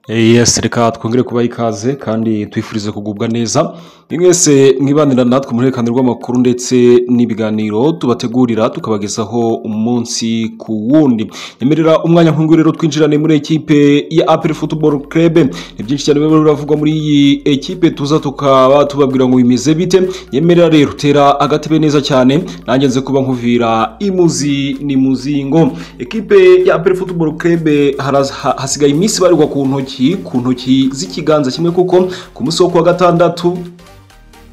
yes reka twongere kubaha ikaze kandi twifurize kugubwa neza mwese mwibanira natwe ruhererekane rw'amakuru ndetse n'ibiganiro tubategurira tukabagezaho umunsi ku wundi nyemerera umwanya nk'uyu rero twinjirane muri ekipe ya apel football club ni byinshi cyane biba biravugwa muri iyi ekipe tuza tukaba tubabwira ngo bimeze bite nyemerera rero utera agatebe neza cyane nanjye nze kuba nkuvira imuzi ni muzingo ekipe ya apel football club haraz- ha- hasigaye iminsi ibarirwa ku ntoki ku ntoki z'ikiganza kimwe kuko ku munsi wo kuwa gatandatu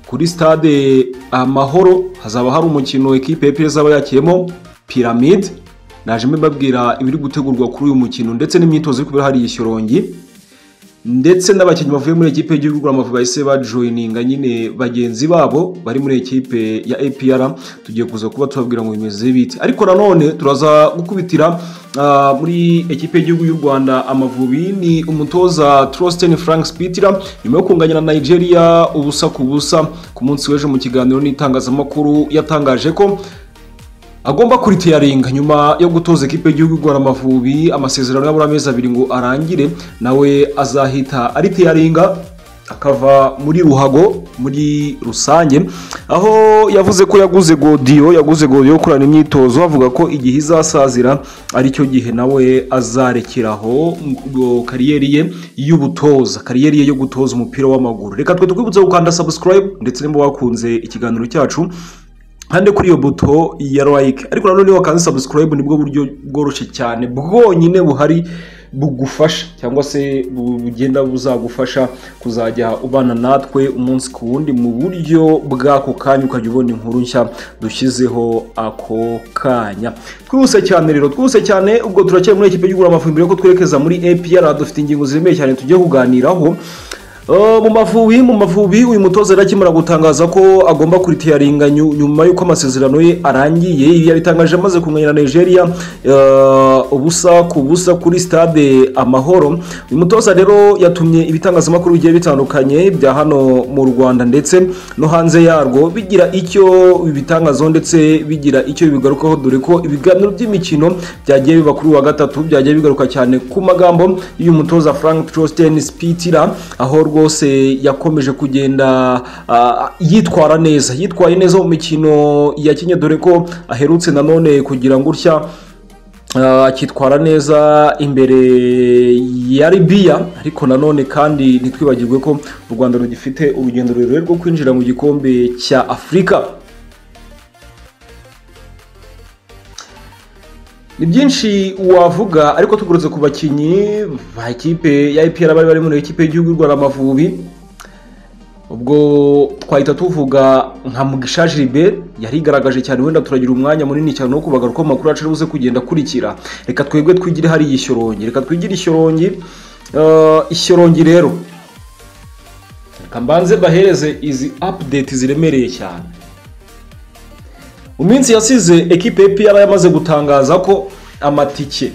kuri stade amahoro hazaba hari umukino ekipe y'epfo izaba yakiyemo piramide naje mbabwira ibiri gutegurwa kuri uyu mukino ndetse n'imyitozo iri kubera hariya ishyorongi ndetse n'abakinnyi bavuye muri ekipe y'igihugu amavubi bahise bajoyininga nyine bagenzi babo bari muri ekipe ya apr tugiye kuza kuba tubabwira ngo bimeze bite ariko nanone turaza gukubitira ah, muri ekipe y'igihugu y'u rwanda amavubi ni umutoza trostin frank spitira nyuma yo kunganya na nigeria ubusa ku busa ku munsi w'ejo mu kiganiro n'itangazamakuru yatangaje ko agomba kuriteyaringa nyuma yo gutoza ekipe y'igihugu igora amavubi amasezerano y'abura amezi abiri ngo arangire nawe azahita ariteyaringa akava muri ruhago muri rusange aho yavuze ko yaguze godiyo yaguze godiyo yo kurana imyitozo avuga ko igihe izasazira aricyo gihe nawe azarekeraho ngo kariyeri ye y'ubutoza kariyeri ye yo gutoza umupira w'amaguru reka twe tukwibutse gukanda subscribe ndetse nimba wakunze ikiganiro cyacu hande kuri iyo buto ya like ariko nanone iyo wakanze subscribe nibwo buryo bworoshye cyane bwonyine buhari bugufasha cyangwa se bu- bugenda buzagufasha kuzajya ubana natwe umunsi ku wundi mu buryo bw'ako kanya ukajya ubona inkuru nshya dushyizeho ako kanya twihuse cyane rero twihuse cyane ubwo turacyari muri ekipa y'igura amafumbire yo twerekeza muri APR dufite ingingo ziremereye cyane tugiye kuganiraho Uh, mu mavubi mu mavubi uyu mutoza yari akimara gutangaza ko agomba kuritiyaringa nyuma y'uko amasezerano ye arangiye ibi yabitangaje amaze kumenya na nigeria uh, ubusa ku busa kuri stade amahoro uyu mutoza rero yatumye ibitangazamakuru bigiye bitandukanye bya hano mu rwanda ndetse no hanze yarwo bigira icyo bibitangazaho ndetse bigira icyo bigarukaho dore ko ibiganiro by'imikino byagiye biba kuri uyu wa gatatu byagiye bigaruka cyane ku magambo y'uyu mutoza frank trostin spitira aho rwose yakomeje kugenda ah, yitwara neza yitwaye neza mu mikino yakinye dore ko aherutse nanone kugira ngo utya Ah, akitwara neza imbere ya Libya ariko nanone kandi ntitwibagirwe ko u Rwanda rugifite urugendo rurerure rwo kwinjira mu gikombe cya Afurika ni byinshi wavuga ariko tugurutse ku bakinnyi ba ekipe ya IPR bari bari muri ekipe y'igihugu y'u Rwanda Amavubi ubwo twahita tuvuga nka mugisha gilbert yarigaragaje cyane wenda turagira umwanya munini cyane wo kubagaruka mu makuru yacu aribuze kugenda akurikira reka twebwe twigire hariya ishyorongi reka twigire ishyorongi Eh, ishyorongi rero reka mbanze bahereze izi update ziremereye cyane mu minsi yasize ekipe ya pr yamaze gutangaza ko amatike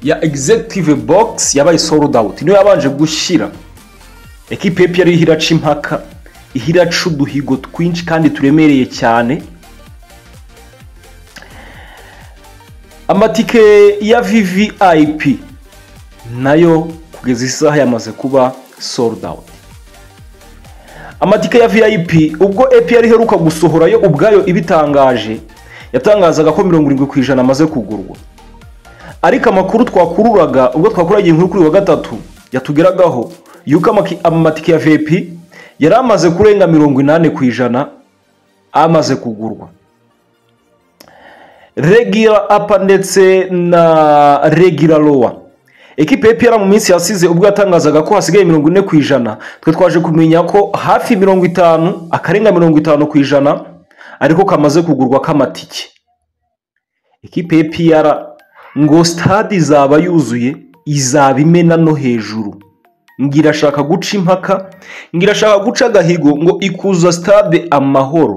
ya executive box yabaye sold out niyo yabanje gushira ekipe yari ariho iraca impaka iho iraca uduhigo twinshi kandi turemereye cyane amatike ya vvip nayo kugeza isaha yamaze kuba sold out amatike ya vip ubwo epr iheruka gusohora yo ubwayo ibitangaje yatangazaga ko mirongo irindwi ku ijana amaze kugurwa ariko amakuru twakururaga ubwo twakuragiye inkuru kuri uyu wa gatatu yatugeragaho yuko amaki- amatike ya vip yari amaze kurenga mirongo inani ku ijana amaze kugurwa regira apa ndetse na regira lowa ekipe ya pr mu minsi yasize ubwo yatangazaga ko hasigaye mirongo ine ku ijana twe twaje kumenya ko hafi mirongo itanu akarenga mirongo itanu ku ijana ariko kamaze kugurwa k'amatike ekipe ya pr ngo stade izaba yuzuye izaba imena no hejuru ngo irashaka guca impaka ngo irashaka guca agahigo ngo ikuza stade amahoro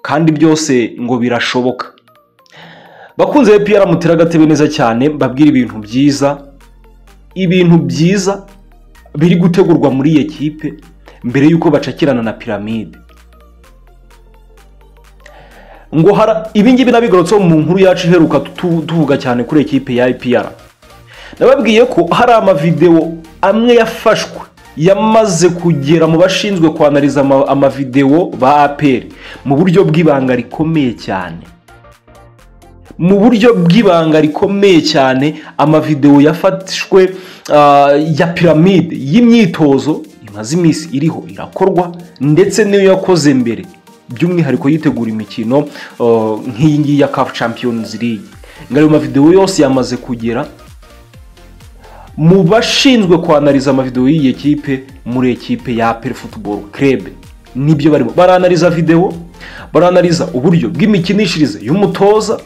kandi byose ngo birashoboka bakunze be piyara mutera agatebe neza cyane mbabwira ibintu byiza ibintu byiza biri gutegurwa muri iyi kipe mbere y'uko bacakirana na piramide ngo hara ibingibi nabigarutseho mu nkuru yacu iheruka tu- tuvuga cyane kuri ekipe ya IPR nababwiye ko hari amavidewo amwe yafashwe yamaze kugera mu bashinzwe kwanariza ama- amavidewo ba apr mu buryo bw'ibanga rikomeye cyane mu buryo bw'ibanga rikomeye cyane amavidewo yafashwe ah, ya piramide y'imyitozo imaze iminsi iriho irakorwa ndetse n'iyo yakoze mbere by'umwihariko yitegura imikino ah, nk'iyi ngiyi ya CAF Champions League ngo ayo mavidewo yose yamaze kugera mu bashinzwe kwanariza amavidewo y'iyi kipe muri ekipe ya APR Football Club nibyo barimo baranariza video baranariza uburyo bw'imikinishirize y'umutoza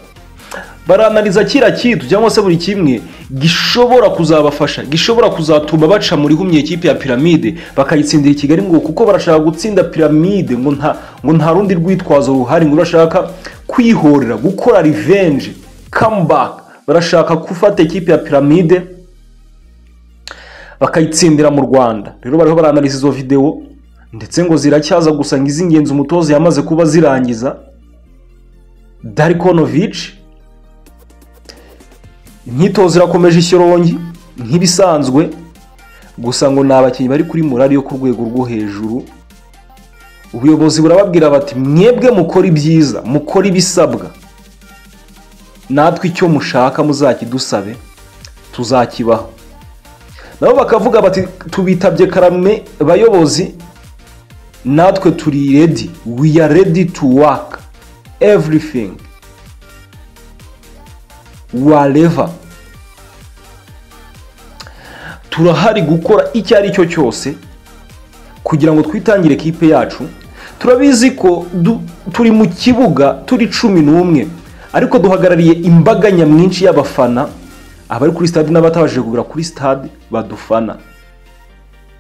baranariza kira kintu cyangwa se buri kimwe gishobora kuzabafasha gishobora kuzatuma baca muri humye ekipe ya piramide bakayitsindira i kigali ngo kuko barashaka gutsinda piramide ngo nta ngo nta rundi rwitwazo ruhari ngo urashaka kwihorera gukora revenge comeback barashaka gufata ekipe ya piramide bakayitsindira mu rwanda rero bariho baranariza izo videwo ndetse ngo ziracyaza gusa ngo iz'ingenzi umutoza yamaze kuba zirangiza darikonovici imyitozo irakomeje ishyorongi nk'ibisanzwe gusa ngo ni abakinnyi bari kuri morali yo ku rwego rwo hejuru ubuyobozi burababwira bati mwebwe mukora ibyiza mukora ibisabwa natwe icyo mushaka muzakidusabe tuzakibaho nabo bakavuga bati tubitabye karame bayobozi natwe turi redi we are ready to work everything wareva turahari gukora icyo ari cyo cyose kugira ngo twitangire kipe yacu turabizi ko du- turi mu kibuga turi cumi n'umwe ariko duhagarariye imbaga nyamwinshi y'abafana abari kuri stade n'abatabashije kugura kuri stade badufana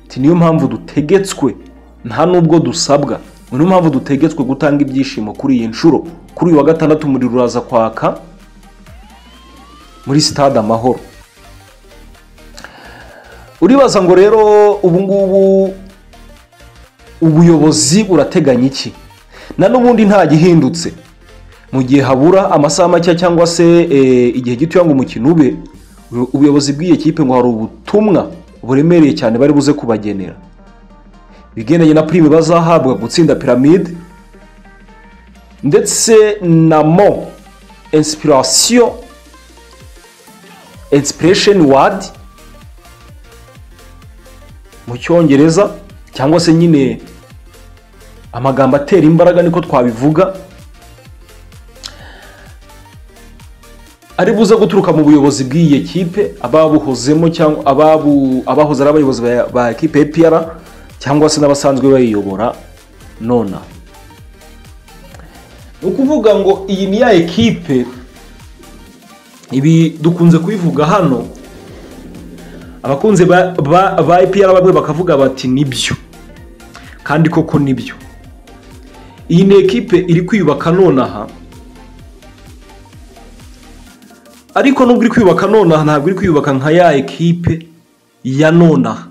Ati, niyo mpamvu dutegetswe nta nubwo dusabwa ngo niyo mpamvu dutegetswe gutanga ibyishimo kuri iyi nshuro kuri uyu wa gatandatu umuriro uraza kwaka muri sitade amahoro uribaza ngo rero ubu ngubu ubuyobozi burateganya iki na n'ubundi nta gihindutse mu gihe habura amasaha make cyangwa se eh, igihe gitoya ngo umukino ube ubu- ubuyobozi bw'iyi kipe ngo hari ubutumwa buremereye cyane bari buze kubagenera ibigendanye na prime bazahabwa gutsinda piramide ndetse na mo inspiration inspiration word mu cyongereza cyangwa se nyine amagambo atera imbaraga niko twabivuga ari buze guturuka mu buyobozi bw'iyi kipe ababuhozemo cyangwa ababu abahoze ari abayobozi ba- ba ekipe ya APR cyangwa se n'abasanzwe bayiyobora nona ni ukuvuga ngo iyi ni ya ekipe ibi dukunze kubivuga hano abakunzi ba ba- ba ipr bamwe bakavuga bati nibyo kandi koko nibyo iyi ni ekipe iri kwiyubaka nonaha ariko nubwo iri kwiyubaka nonaha ntabwo iri kwiyubaka nka ya ekipe ya nonaha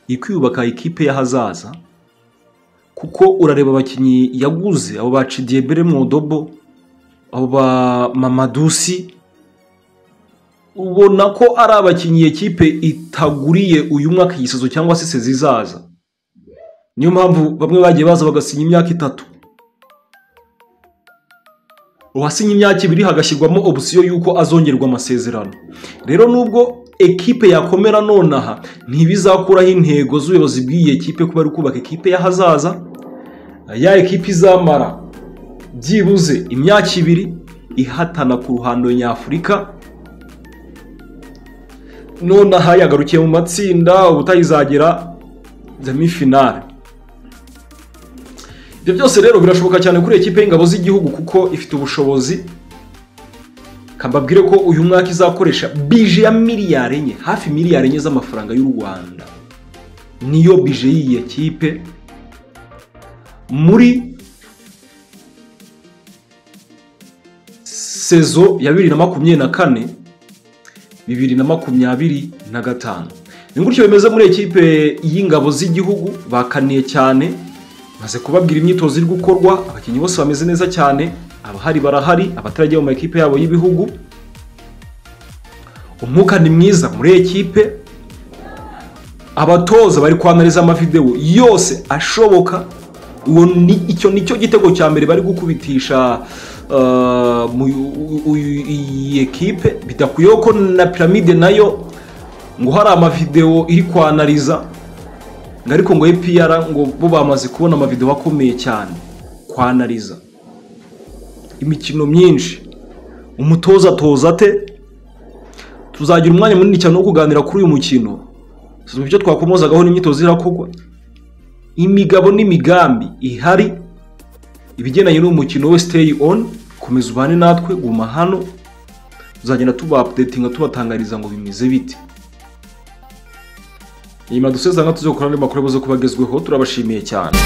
iri kwiyubaka ekipe y'ahazaza kuko urareba abakinnyi yaguze abo ba cidiyebere mwodobo abo ba mamadusi ubona ko ari abakinnyi iyi kipe itaguriye uyu mwaka igisozo cyangwa se se zizaza niyo mpamvu bamwe bagiye baza bagasinya imyaka itatu uwasinya imyaka ibiri hagashyirwamo opsiyo y'uko azongerwa amasezerano rero nubwo ekipe yakomera nonaha ntibizakuraho intego z'ubuyobozi bw'iyi ekipe kuba ari kubaka ekipe y'ahazaza ya ekipe izamara byibuze imyaka ibiri ihatana ku ruhando nyafurika nonaha yagarukiye mu matsinda ubutayizagera demifinale ibyo byose rero birashoboka cyane kuri ekipe y'ingabo z'igihugu kuko ifite ubushobozi kambabwire ko uyu mwaka izakoresha bije ya miliyari enye hafi miliyari enye z'amafaranga y'u rwanda niyo bije y'iyi ekipe muri sezo ya bibiri na makumyabiri na kane bibiri na makumyabiri na gatanu ni gutyo bimeze muri ekipe y'ingabo z'igihugu bakaniye cyane maze kubabwira imyitozo iri gukorwa abakinnyi bose bameze neza cyane abahari barahari abatarajya mu makipe yabo y'ibihugu umwuka ni mwiza muri ekipe abatoza bari kwanariza amavidewo yose ashoboka uwo ni icyo ni cyo gitego cya mbere bari gukubitisha ah, mu- u- u- iyi ekipe bidakwiye ko na piramide nayo ngo hari amavidewo iri kwanariza ngo ariko ngo epiyara ngo bo bamaze kubona amavidewo akomeye cyane kwanariza imikino myinshi umutoza atoza ate tuzagira umwanya munini cyane wo kuganira kuri uyu mukino tuzi ibyo twakomozagaho n'imyitozo irakogwa imigabo n'imigambi ihari ibigendanye n'uwo mukino we stay on komeza ubane natwe guma hano tuzagenda tuba updatinga tubatangariza ngo bimeze bite nyuma duseza nka tuzakora andi makuru yabuze kuba agezweho turabashimiye cyane